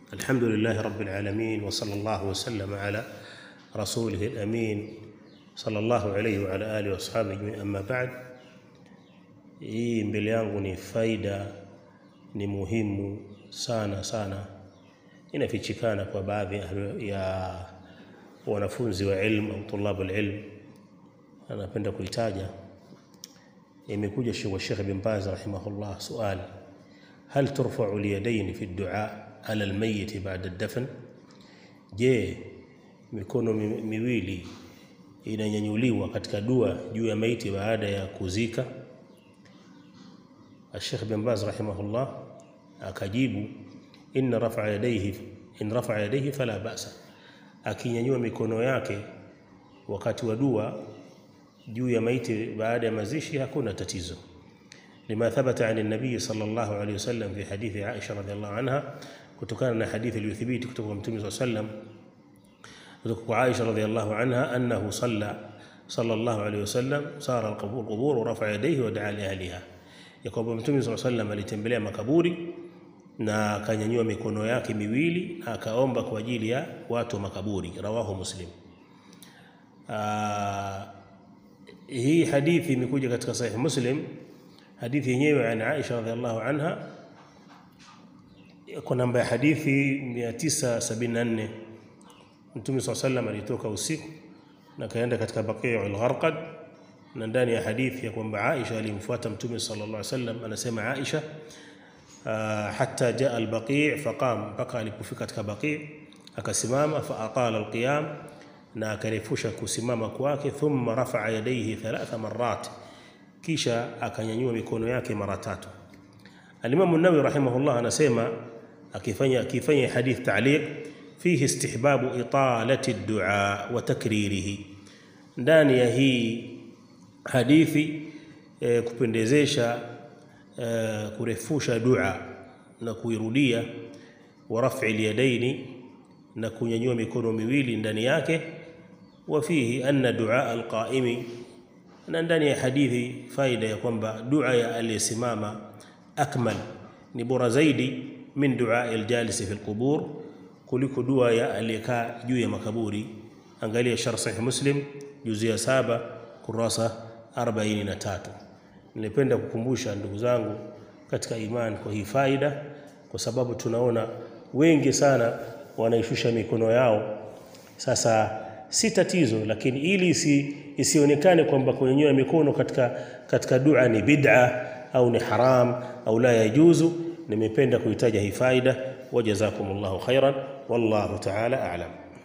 الحمد لله رب العالمين وصلى الله وسلم على رسوله الأمين صلى الله عليه وعلى آله وأصحابه أجمعين أما بعد hii mbele yangu ni faida ni muhimu sana sana inafichikana kwa baadhi ya wanafunzi wa ilmu au tulabu alilm anapenda kuitaja imekuja wa Sheikh bin Baz rahimahullah suali hal turfa'u alyadayn fi ad-du'a ala almayyit ba'da ad-dafn je mikono miwili inanyanyuliwa katika dua juu ya maiti baada ya kuzika Sheikh bin Baz rahimahullah akajibu inna rafa yadayhi in rafa yadayhi fala ba'sa akinyanyua mikono yake wakati wa dua juu ya maiti baada ya mazishi hakuna tatizo lima thabata an nabii sallallahu alayhi wasallam fi hadithi Aisha radhiallahu anha kutokana na hadithi iliyothibiti kutoka kwa mtume sallallahu alayhi wasallam kutoka kwa Aisha radhiallahu anha annahu salla sallallahu alayhi wasallam sara alqubur qubur wa rafa yadayhi wa da'a li ahliha ya kwamba mtume sallallahu alayhi wasallam alitembelea makaburi na akanyanyua mikono yake miwili na akaomba kwa ajili ya watu wa makaburi rawahu muslim Aa, hii hadithi imekuja katika sahih muslim hadithi yenyewe an Aisha radhiallahu anha kwa namba ya hadithi 974 Mtume swalla sallam alitoka usiku na kaenda katika Baqi'ul Gharqad na ndani ya hadithi ya kwamba Aisha alimfuata Mtume sallallahu alaihi wasallam anasema Aisha hatta jaa al-Baqi' faqam mpaka alipofika katika Baqi' akasimama fa atala al-qiyam na akarefusha kusimama kwake thumma rafa'a yadayhi thalatha marrat kisha akanyanyua mikono yake mara tatu Al-Imam an-Nawawi rahimahullah anasema akifanya akifanya hadith ta'liq fihi istihbabu italati ad-du'a wa takririhi ndani ya hii hadithi e, kupendezesha e, kurefusha dua na kuirudia wa raf'i al-yadaini na kunyanyua mikono miwili ndani yake wa fihi anna du'a al-qa'imi na ndani ya hadithi faida ya kwamba dua ya aliyesimama akmal ni bora zaidi min dua aljalisi fi alqubur kuliko dua ya aliyekaa juu ya makaburi angalia sharh sahih muslim juzia saba kurasa 43 nilipenda kukumbusha ndugu zangu katika imani kwa hii faida kwa sababu tunaona wengi sana wanaishusha mikono yao sasa si tatizo lakini ili isi, isionekane kwamba kunyanyua mikono katika katika dua ni bid'a au ni haram au la yajuzu nimependa kuitaja hii faida wajazakumullahu khairan wallahu ta'ala a'lam